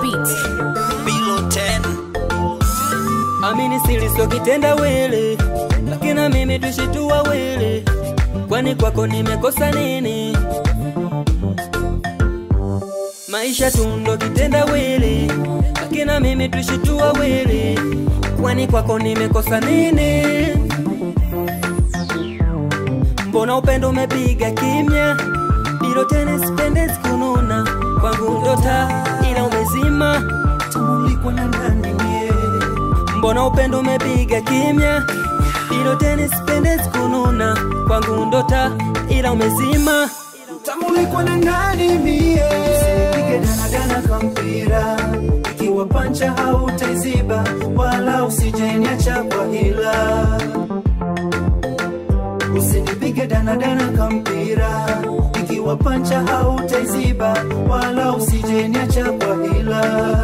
beat. Below 10. amini silisokitenda wele lakini na mimi tushitua wele kwani kwako nimekosa nini maisha tundo kitenda wele lakini na mimi tushitua wele kwani kwako nimekosa nini mbona upendo umepiga kimya bilo tena sipende kununa kwangu ndota ila umezima tumulikwa na ndani mie mbona upendo umepiga kimya bilo tena sipende kununa kwangu ndota ila umezima tamulikwa na nani mie usipige danadana kwa mpira ikiwa pancha hautaiziba wala usijeniacha kwa hila usinipige danadana kwa mpira ikiwa pancha hautaiziba wala usijeniacha kwa hila